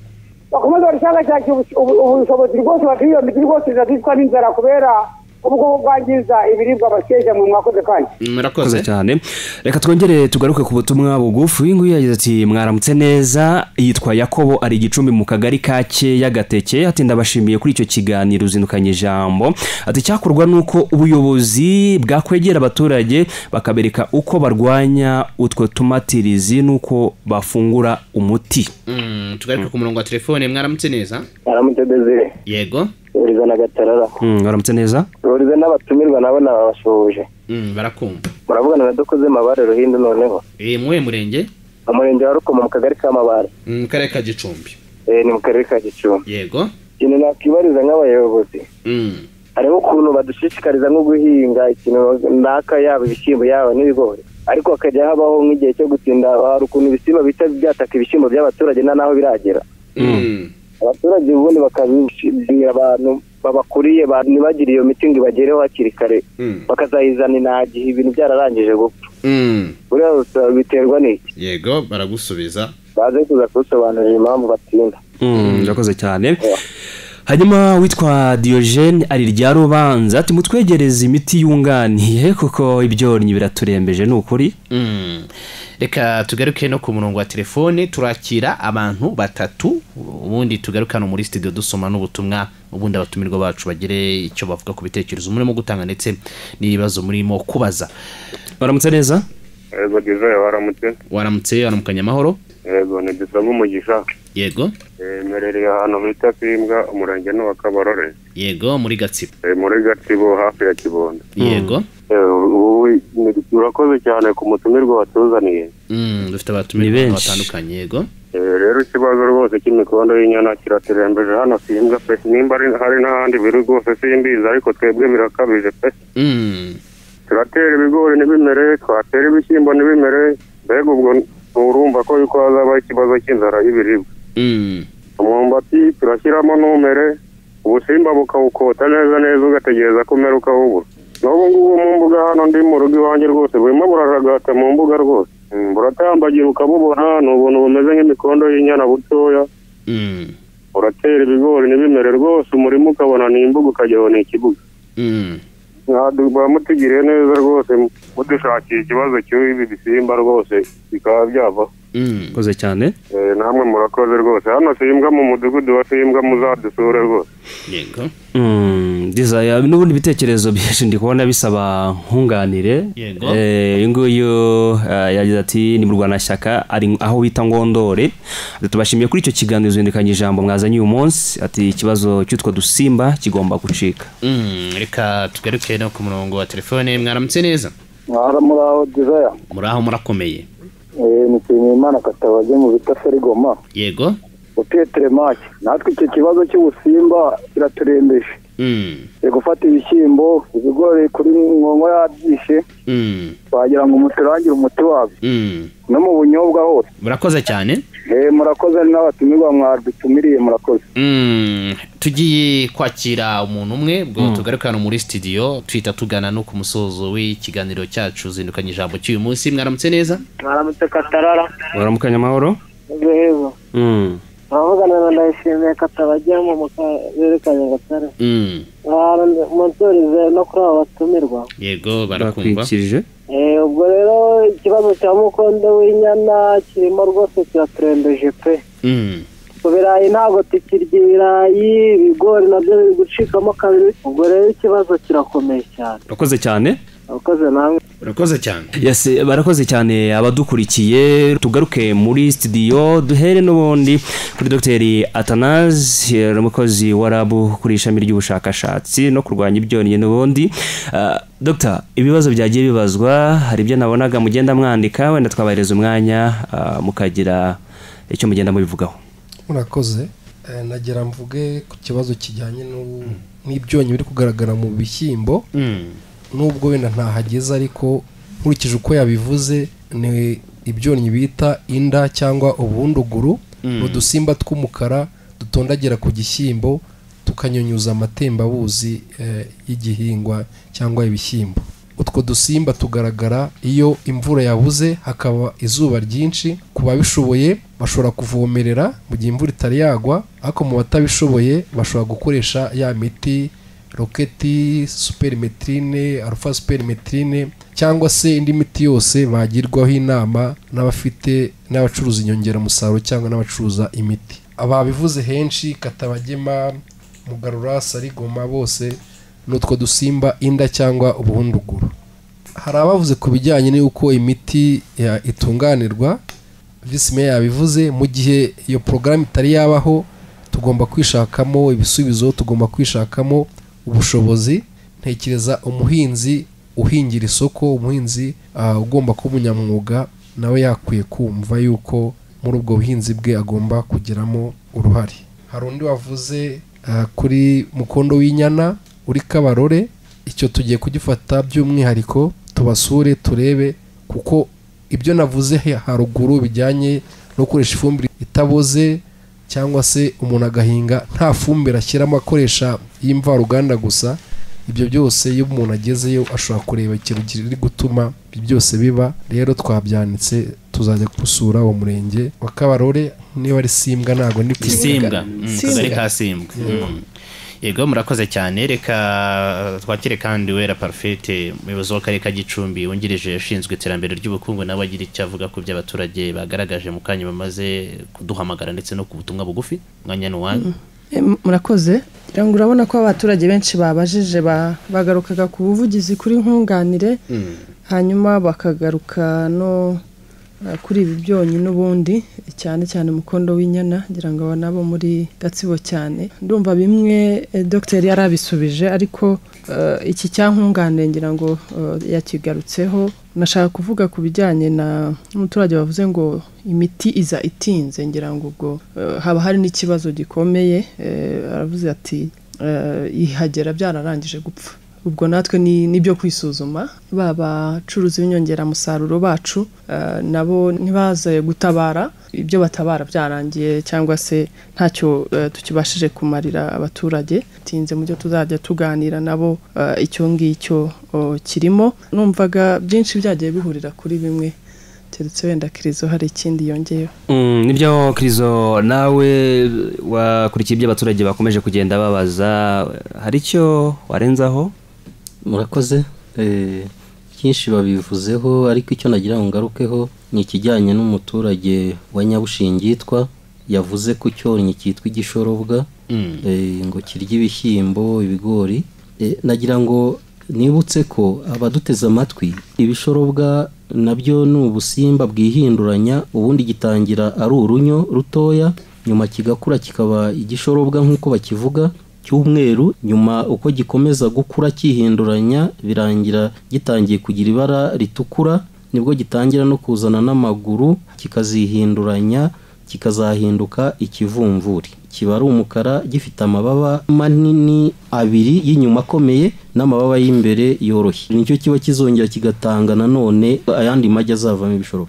bakomeza barishakashakira ubu- ubu- ubushobozi rwose bakiri iyo miti rwose izatwicwa n'inzara kubera ubwo bwangiza ibiribwa bakeje mu mwakoze kandi murakoze cyane reka twongere tugaruke ku butumwa bugufi uyu nguyu yagize ati mwaramutse neza yitwa yakobo ari igicumbi mu kagari ka y'agateke ati ndabashimiye kuri icyo kiganiro uzindukanye ijambo ati cyakorwa n'uko ubuyobozi bwakwegera abaturage bakabereka uko barwanya utwo tumatirizi n'uko bafungura umuti Mm, tugaruke ku murongo wa telefone mwaramutse neza aramutse desire yego ruriza na gatarara Mm, mwaramutse neza ruriza n'abatumirwa nabo nababasuhuje Mm, barakumva muravugana na dukoze mabare ruhindu noneho Eh, muwe murenge umurenge wa rukomo mu kagari ka mabare Mm, mu karere ka gicumbi Eh, ni mu karere ka gicumbi yego ikintu nakwibariza nk'abayobozi Mm. hariho ukuntu badushishikariza nko guhinga ikintu runaka yaba ibishyimbo yaba n'ibigori ariko hakajya habaho nk'igihe cyo gutinda hari ukuntu ibisimba bihita byataka ibishyimbo by'abaturage nta n'aho biragera Mm. abaturage ubundi bakabishimira abantu babakuriye ba- ntibagire iyo miti ngo ibagereho hakiri kare Mm. bakazayizana nta gihe ibintu byararangije gupfa Mm. buriya busa- biterwa n'iki yego baragusubiza baze kuza kubisobanurira impamvu batinda Mm, urakoze cyane hanyuma witwa diyogene ari rya rubanza ati mutwegereze imiti yunganiye kuko ibyonnyi biraturembeje ni ukuri Mm. reka tugaruke no ku murongo wa telefone turakira abantu batatu ubundi tugaruke hano muri studio dusoma n'ubutumwa ubundi abatumirwa bacu bagire icyo bavuga ku bitekerezo murimo gutanga ndetse n'ibibazo murimo kubaza baramutse neza yego divayi waramutse waramutse waramukanya amahoro yego ni dusaba umugisha yego merereye ahantu bita pimbwa umurenge ni uwa kabarore yego muri gatsibo Eh, muri gatsibo hafi ya kibondo yego Eh, ubu ni- urakoze cyane ku mutumirwa watuzaniye Mm, dufite abatumirwa ahantu batandukanye yego Eh, rero ikibazo rwose cy'imikondo y'inyana kiraturembeje hano simbwa pe nimba ari- hari n'ahandi biri rwose simbizi ariko twebwe birakabije pe Mm. turatera ibigori ntibimere twatera ibishyimbo ntibimere mbega ubwo nturumva ko yuko hazaba ikibazo cy'inzara y'ibiribwa Mm. umwumbati turashyiramo numere ubusimba bukawukota neza neza ugategereza ko umera ukawubura n'ubu ngubu mu mbuga hano ndi mu rugo iwanjye rwose burimo buraragata mu mbuga rwose Mm, buratambagira ukabubona ni ubuntu bumeze nk'imikondo y'inyana butoya Mm. uratera ibigori n'ibimere rwose umurima ukabona ni imbuga ukajyaho ni ikibuga Mm. mwaduba mutugiriye neza rwose mudushakiye ikibazo cy'ibi bisimba rwose bikaba byavaho urakoze cyane Eh, namwe murakoze rwose hano simbwa mu mudugudu wa simbwa muzadusure rwose yego Mm, desire n'ubundi ibitekerezo byinshi ndi kubona bisaba nkunganire Yego. Eh, uyu nguyu eh, yagize ati ni mu rwanashyaka ari aho bita ngondore Ati, tubashimiye kuri icyo kiganiro zindukanye ijambo mwazanye uyu munsi ati ikibazo cy'utwo dusimba kigomba gucika Mm, reka tugaruke no ku murongo wa telefone mwaramutse neza mwara muraho dizaya muraho murakomeye ni nshimiyimana katabajye mu bita ferigoma yego utuye teremake natwe icyo kibazo cy'ubusimba kiraturembeje Mm. turi gufata ibishyimbo ibigori kuri nkongo yabyishe Mm. wagira ngo umuturangire umuti wabyo Mm. no mu bunyobwa hose murakoze cyane murakoze ari n'abatumirwa mwadutumiriye murakoze tugiye kwakira umuntu umwe ubwo tugarukana muri studio tuhita tugana no ku musozo w'ikiganiro cyacu zindukanye ijambo cy'uyu munsi mwaramutse neza mwaramutse katarara waramukanye amahoro ejo heza abavugana na ndayishimiye katabajyamo mukaberekanye gatare monsorize no kuri abo batumirwa yego barakumva Eh, ubwo rero ikibazo cya mukondo w'inyana kirimo rwose kiraturembeje pe Mm. ku birayi ntabwo tukirya ibirayi ibigori nabyo biri gucikamo kabiri ubwo rero ikibazo kirakomeye cyane urakoze cyane abakoze namwe urakoze cyane Yes, barakoze cyane abadukurikiye tugaruke muri studio duhere n'ubundi kuri Dr Athanase eh, umukozi wa RAB kuri ishami ry'ubushakashatsi no kurwanya ibyonnyi n'ubundi Ah, Dr ibibazo byagiye bibazwa hari ibyo nabonaga mugenda mwandika wenda twabahereza umwanya ah, mukagira icyo mugenda mubivugaho murakoze Eh, nagira mvuge ku kibazo kijyanye n'u- n'ibyonnyi biri kugaragara mu bishyimbo nubwo wenda ntahageze ariko nkurikije uko yabivuze ni ibyonnyi bita inda cyangwa ubunduguru Mm. ni udusimba tw'umukara dutondagira ku gishyimbo tukanyunyuza amatembabuzi eh, y'igihingwa cyangwa ibishyimbo utwo dusimba tugaragara iyo imvura yabuze hakaba izuba ryinshi ku babishoboye bashobora kuvomerera mu gihe imvura itari yagwa ariko mu batabishoboye bashobora gukoresha ya miti roketi superimetrine alpha superimetrine cyangwa se indi miti yose bagirwaho inama n'abafite n'abacuruza inyongeramusaruro cyangwa n'abacuruza imiti ababivuze henshi katabagema mugarura sarigoma bose ni utwo dusimba inda cyangwa ubuhunduguru hari abavuze ku bijyanye n'uko imiti ya- itunganirwa visi meya yabivuze mu gihe iyo porogaramu itari yabaho tugomba kwishakamo ibisubizo tugomba kwishakamo ubushobozi ntekereza umuhinzi uhingira isoko umuhinzi ah, ugomba kuba umunyamwuga nawe yakwiye kumva yuko muri ubwo buhinzi bwe agomba kugiramo uruhare hari undi wavuze ah, kuri mukondo w'inyana uri kabarore icyo tugiye kugifata by'umwihariko tubasure turebe kuko ibyo navuze he- haruguru bijyanye no gukoresha ifumbire itaboze cyangwa se umuntu agahinga nta fumbire ashyiramo akoresha y'imvaruganda gusa ibyo byose iyo umuntu agezeyo ashobora kureba ikintu kiri gutuma ibyo byose biba rero twabyanitse tuzajya gusura uwo murenge wa kabarore niba ari simbwa ntabwo ni isimbwa kagari ka simbwa Mm. yego murakoze cyane reka twakire kandi wera parfete umuyobozi w'akarere ka gicumbi wungirije ushinzwe iterambere ry'ubukungu nawe agira icyo avuga ku byo abaturage bagaragaje mu kanya bamaze kuduhamagara ndetse no ku butumwa bugufi mwanya ni uwanyu E, m- murakoze ngira ngo urabona ko abaturage benshi babajije ba- bagarukaga ku buvugizi kuri nkunganire hanyuma bakagaruka no eh, kuri ibi byonyi n'ubundi cyane cyane umukondo w'inyana ngira ngo aba nabo muri gatsibo cyane ndumva bimwe eh, dogiteri yari abisubije ariko eh, iki cyankunganire ngira ngo eh, yakigarutseho nashaka kuvuga ku bijyanye na n'umuturage wavuze ngo imiti iza itinze ngira ngo ubwo eh, haba hari n'ikibazo gikomeye eh, aravuze ati eh, ihagera byararangije gupfa ubwo natwe ni nibyo kwisuzuma babacuruzi b'inyongeramusaruro bacu eh, nabo ntibaze gutabara ibyo batabara byarangiye cyangwa se ntacyo eh, tukibashije kumarira abaturage tinze mu byo tuzajya tuganira nabo eh, icyo ngicyo o, kirimo numvaga byinshi byagiye bihurira kuri bimwe keretse wenda kirizo hari ikindi yongeyeho Mm, nibyo kirizo nawe wakurikiye ibyo abaturage bakomeje kugenda babaza hari icyo warenzaho murakoze Eh, byinshi babivuzeho ariko icyo nagira ngo ngarukeho ni ikijyanye n'umuturage wa nyabushingi yitwa yavuze ko icyonnyi cyitwa igishorobwa Mm. eh, ngo kirya ibishyimbo ibigori Eh, nagira ngo nibutse ko abaduteze amatwi ibishorobwa nabyo ni ubusimba bwihinduranya ubundi gitangira ari urunyo rutoya nyuma kigakura kikaba igishorobwa nk'uko bakivuga cy'umweru nyuma uko gikomeza gukura cyihinduranya birangira gitangiye kugira ibara ritukura nibwo gitangira no kuzana n'amaguru kikazihinduranya kikazahinduka ikivumvuri kiba ari umukara gifite amababa manini abiri y'inyuma akomeye n'amababa y'imbere yoroshye nicyo kiba kizongera kigatanga nanone ayandi magi azavamo ibishoro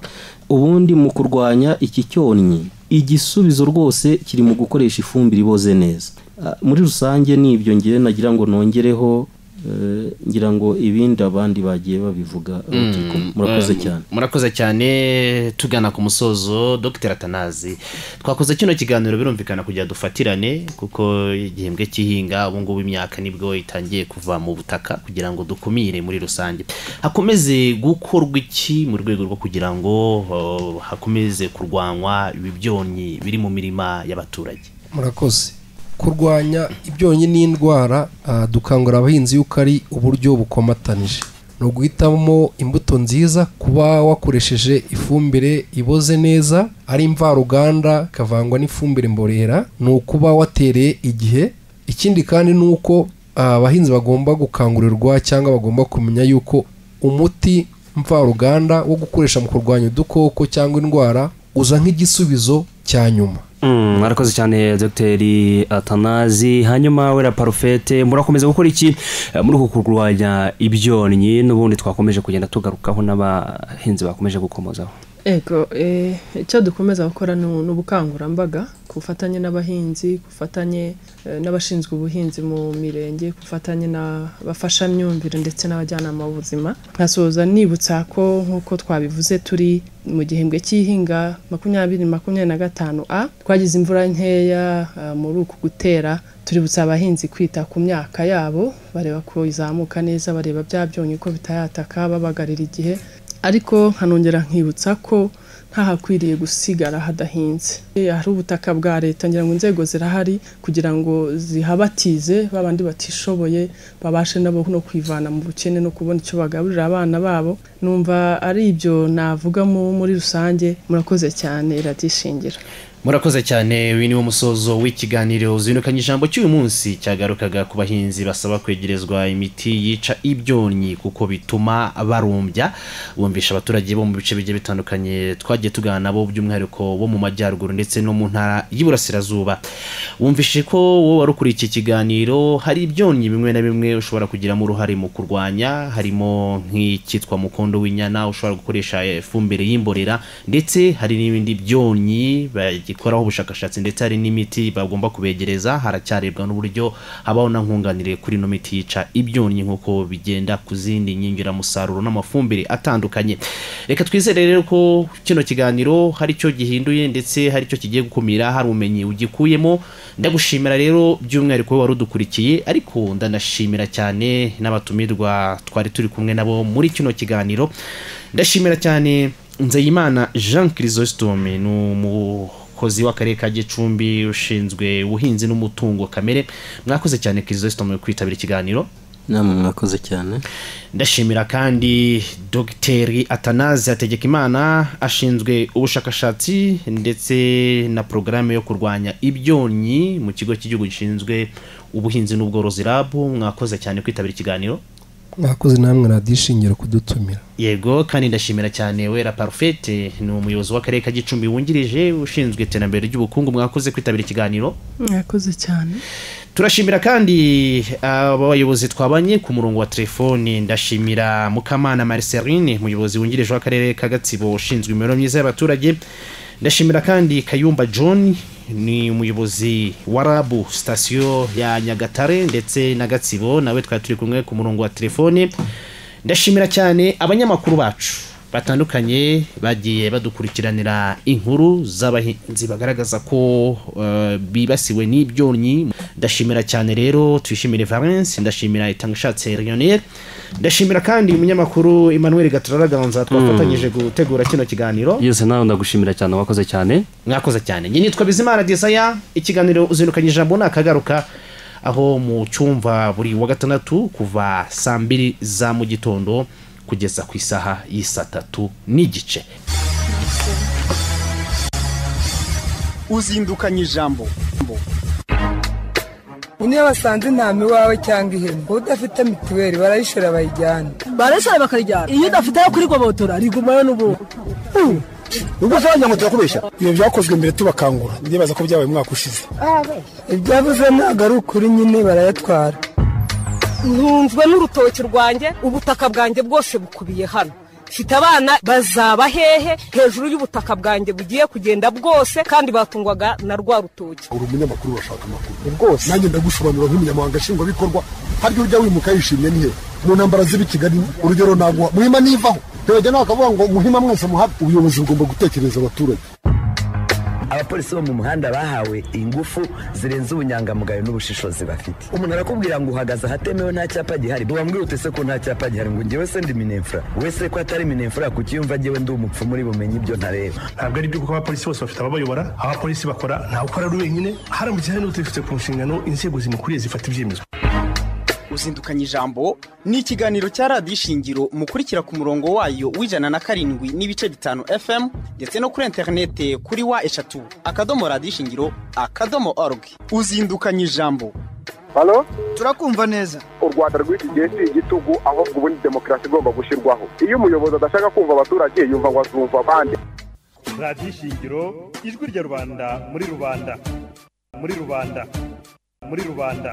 ubundi mu kurwanya iki cyonnyi igisubizo rwose kiri mu gukoresha ifumbire iboze neza Ah, muri rusange ni ibyo ngewe nagira ngo nongereho eh, ngira ngo ibindi abandi bagiye babivuga urubyiruko. murakoze Mm, cyane murakoze cyane tugana ku musozo dr atanazi twakoze kino kiganiro birumvikana kugira dufatirane kuko igihembwe cy'ihinga ubu ngubu imyaka nibwo itangiye kuva mu butaka kugira ngo dukumire muri rusange hakomeze gukorwa iki mu rwego rwo kugira ngo oh, hakomeze kurwanywa ibi byonnyi biri mu mirima y'abaturage murakoze kurwanya ibyonnyi n'indwara ah, dukangurira abahinzi yuko ari uburyo bukomatanije ni uguhitamo imbuto nziza kuba wakoresheje ifumbire iboze neza ari mvaruganda ikavangwa n'ifumbire mborera ni ukuba watereye igihe ikindi kandi ni uko ah, abahinzi bagomba gukangurirwa cyangwa bagomba kumenya yuko umuti mvaruganda wo gukoresha mu kurwanya udukoko cyangwa indwara uza nk'igisubizo cya nyuma Mm, murakoze cyane dogiteri atanazi hanyuma wera parufete murakomeza gukora iki Eh, muri uku kurwanya ibyonnyi n'ubundi twakomeje kugenda tugarukaho n'abahinzi bakomeje gukomozaho Ego, eh, icyo dukomeza gukora ni ni ubukangurambaga ku bufatanye n'abahinzi ku bufatanye eh, n'abashinzwe ubuhinzi mu mirenge ku bufatanye n'abafashamyumvire ndetse n'abajyanama b'ubuzima nkasoza nibutsa ko nk'uko twabivuze turi mu gihembwe cy'ihinga makumyabiri makumyabiri na gatanu a twagize imvura nkeya ah, muri uku gutera tuributsa abahinzi kwita ku myaka yabo bareba ko izamuka neza bareba bya byonyi ko bitayataka babagarira igihe ariko nkanongera nkibutsa ko ntahakwiriye gusigara hadahinze Eh, hari ubutaka bwa leta ngira ngo inzego zirahari kugira ngo zihabatize babandi batishoboye babashe nabo no kwivana mu bukene no kubona icyo bagaburira abana babo numva ari ibyo navuga mu- muri rusange murakoze cyane iradishingira murakoze cyane uyu ni wo musozo w'ikiganiro uzindukanye ijambo cy'uyu munsi cyagarukaga ku bahinzi basaba kwegerezwa imiti yica ibyonnyi kuko bituma barumbya bumvisha abaturage bo mu bice bigiye bitandukanye twagiye tugana nabo by'umwihariko bo mu majyaruguru ndetse no mu ntara y'iburasirazuba wumvishe ko wowe wari ukuriye iki kiganiro hari ibyonnyi bimwe na bimwe ushobora kugiramo uruhare mu kurwanya harimo nk'icyitwa mukondo w'inyana ushobora gukoresha eh, ifumbire y'imborera ndetse hari n'ibindi byonnyi bagikoraho ubushakashatsi ndetse hari n'imiti bagomba kubegereza haracyarebwa n'uburyo habaho na nkunganire kuri ino miti yica ibyonnyi nk'uko bigenda ku zindi nyingiramusaruro n'amafumbire atandukanye reka twizere rero ko kino kiganiro hari icyo gihinduye ndetse hari icyo kigiye gukumira hari ubumenyi ugikuyemo ndagushimira rero by'umwihariko wowe wari udukurikiye ariko ndanashimira cyane n'abatumirwa twari turi kumwe nabo muri kino kiganiro ndashimira cyane nzeyimana jean chrysostome ni umukozi w'akarere ka gicumbi ushinzwe ubuhinzi n'umutungo kamere mwakoze cyane chrysostome kwitabira ikiganiro namwe mwakoze cyane ndashimira kandi dogiteri atanazi hategekimana ashinzwe ubushakashatsi ndetse na porogaramu yo kurwanya ibyonnyi mu kigo cy'igihugu gishinzwe ubuhinzi n'ubworozi rab mwakoze cyane kwitabira ikiganiro mwakoze namwe radishingira kudutumira yego kandi ndashimira cyane wera parufete ni umuyobozi w'akarere ka gicumbi wungirije ushinzwe iterambere ry'ubukungu mwakoze kwitabira ikiganiro murakoze cyane turashimira kandi abayobozi twabanye ku murongo wa telefoni ndashimira mukamana marceline umuyobozi wungirije w'akarere ka gatsibo ushinzwe imibereho myiza y'abaturage ndashimira kandi kayumba john ni umuyobozi wa rabu sitasiyo ya nyagatare ndetse na gatsibo nawe twari turi kumwe ku murongo wa telefoni ndashimira cyane abanyamakuru bacu batandukanye bagiye badukurikiranira inkuru z'abahinzi bagaragaza ko eh, bibasiwe n'ibyonnyi ndashimira cyane rero twishimire valence ndashimira itangashatse rionel ndashimira kandi umunyamakuru emmanuel gaturaraganza twafatanyije gutegura kino kiganiro yose nawe ndagushimira cyane wakoze cyane mwakoze cyane njye nitwa bizimana desaya ikiganiro uzindukanye ijambo ni akagaruka aho mu cyumva buri wa gatandatu kuva saa mbiri za mu gitondo kugeza ku isaha y'isa tatu n'igice uzindukanye ijambo Niyo basanze intama iwawe cyangwa ihene udafite mituweli barayishora bayijyana barashara bakarijyana iyo udafite ayo kurigobotora rigumayo n'ubu ubwo se wagira ngo turakubeshya ibyo byakozwe mbere tubakangura ndibaza ko byabaye umwaka ushize ibyavuze ntabwo ari ukuri nyine barayatwara ntunzwe n'urutoki rwanjye ubutaka bwanjye bwose bukubiye hano mfite abana bazaba hehe hejuru y'ubutaka bwanjye bugiye kugenda bwose kandi batungwaga na rwa rutoki uri umunyamakuru urashaka amakuru rwose nanjye ndagusobanura nk'umunyamahanga nshingwabikorwa harya ujya wimuka yishimye ni he mu ntambara z'ibi kigali urugero ntabwo muhima nivaho ntibajya nawe akavuga ngo muhima mwese muhabe ubuyobozi bugomba gutekereza abaturage abapolisi bo mu muhanda bahawe ingufu zirenze ubunyangamugayo n'ubushishozi bafite umuntu arakubwira ngo uhagaze ahatemewe nta cyapa gihari wambwira ute se ko nta cyapa gihari ngo ngewe se ndi minefura wese ko atari minefura kukiyumva ngewe ndi umupfu muri bumenyi ibyo ntareba ntabwo ari byo kuko abapolisi bose bafite ababayobora abapolisi bakora ntawukora ari wenyine haramutse hari n'utabifite ku nshingano inzego zimukuriye zifata ibyemezo uzindukanye ijambo ni ikiganiro cya radiyo ishingiro mukurikira ku murongo wayo w'ijana na karindwi n'ibice bitanu fm ndetse no kuri interinete kuri wa eshatu akadomo radiyo ishingiro akadomo orugi uzindukanye ijambo halo turakumva neza u rwanda rw'iki gihe si igitugu ahubwo ubundi demokarasi igomba gushyirwaho iyo umuyobozi adashaka kumva abaturage yumva ngo azumva abandi radiyo ishingiro ijwi rya rubanda muri rubanda muri rubanda muri rubanda